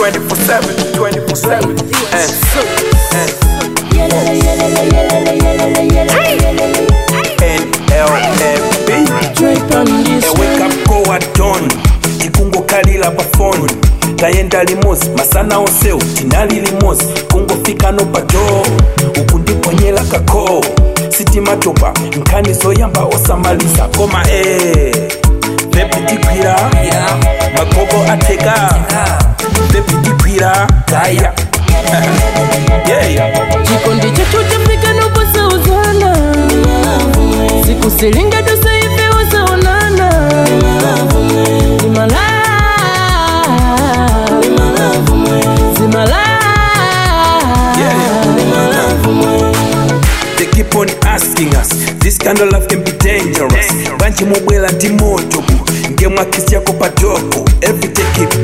24/7 24/7 eh, NLFB Drake on this A wake up go at dawn tikungokalira pafoni tayenda limozi masana onsewu tinali limozi kungofika no pato uku ndiponyera kako sitimatopa nkhani zoyamba osamaliza koma e pepitigwira magogo ateka pepitigwira gaya yeah. chikondi chetu chafika noposauzana sikusilinga tusaife usaonana zimala zimala They keep on asking us this kind of love can be dangerous banji mubwela ndi moto bu ngemwakisi yako padoko everyday keep